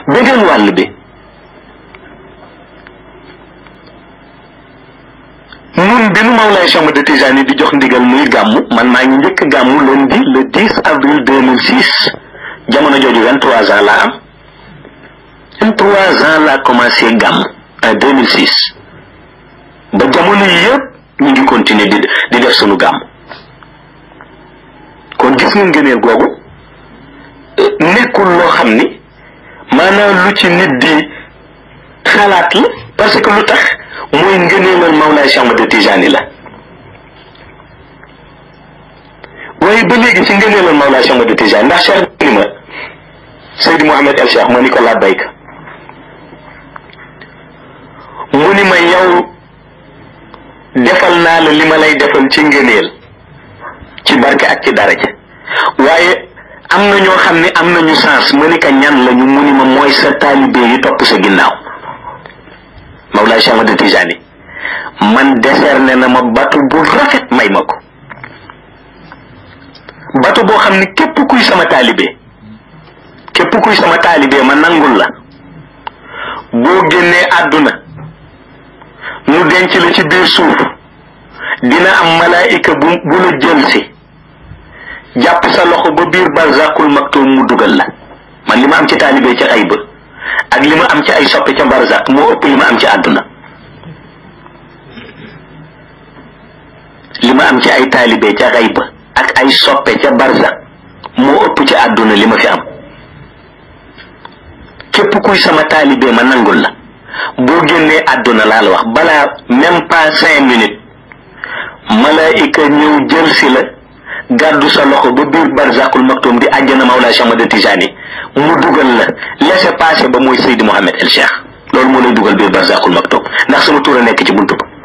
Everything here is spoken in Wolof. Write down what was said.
beneen wàll bi ñun bi nu Mawlaay Cheikh Ahmad Tijani di jox ndigal muy gàmmu man maa ngi njëkk gàmmu lundi le 10 avril 2006 jamono jooju 23 ans laa am 23 ans laa commencé gàmm en 2006 ba jamono yi yëpp ñu ngi continuer di di def sunu gàmm kon gis nga ngëneel googu nekkul loo xam ni maanaam lu ci nit di xalaat la parce que lu tax mooy ngëneelal Mawlaay Cheikh Ahmad Tijani la waaye ba léegi ci ngëneelal Mawlaay Cheikh Ahmad Tijani ndax Cheikh ni ma Seydi Mouhamed El Cheikh ma ni ko labbayka mu ni ma yow defal naa la li ma lay defal ci ngëneel ci barke ak ci daraja waaye am na ñoo xam ne am nañu sens ma ni ka ñan lañu mu ni ma mooy sa taalibe yi topp sa ginnaaw Mawlaay Cheikh Ahmad Tijani man décerné na ma batu bu rafet may ma ko batu boo xam ni képp kuy sama taalibe képp kuy sama taalibe ma nangul la boo génnee àdduna nu denc la ci biir suuf dina am malaayika bu bu la jël si jàpp sa loxo ba biir barzakul maktum mu dugal la man li ma am ci taalibe ci xayba ak li ma am ci ay soppe ca barzak moo ëpp li ma am ci àdduna li ma am ci ay taalibe ca xayba ak ay soppe ca barzak moo ëpp ci àdduna li ma fi am képp kuy sama taalibe ma nangul la boo génnee àdduna laa la wax balaa même pas cinq minutes malaayika ñëw jël si la gàddu sa loxo ba biir barzakul maktum di àjjana Mawlaa Cheikh Ahmad Tijani mu dugal la laisser passer ba mooy Seydi Mouhamed El Cheikh loolu moo lay dugal biir barzakul maktum ndax sama tur a nekk ci buntu ba